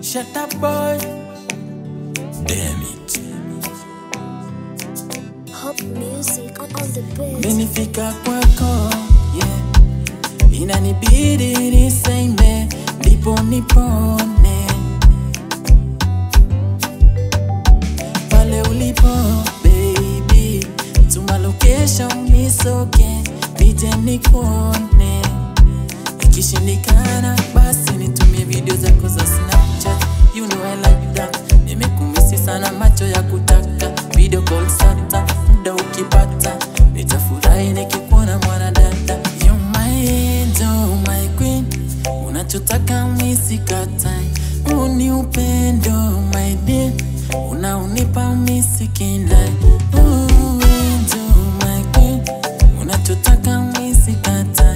Shut up boy. Damn it. Hop music on, on the beat. Menifika kwako yeah. Inanibidi niseme ndipo nipone pale ulipo baby, tuma location nisoke nije nikuone. Ikishindikana basi nitumie video zako za Snapchat, you know I like that. Nimekumisi sana macho ya kutaka video call sata, muda ukipata nitafurahi nikikuona mwanadada. You my angel, my queen, unachotaka misikatai, huu ni upendo my dear, unaunipa misikindai. Ooh, angel, my queen, unachotaka misikatai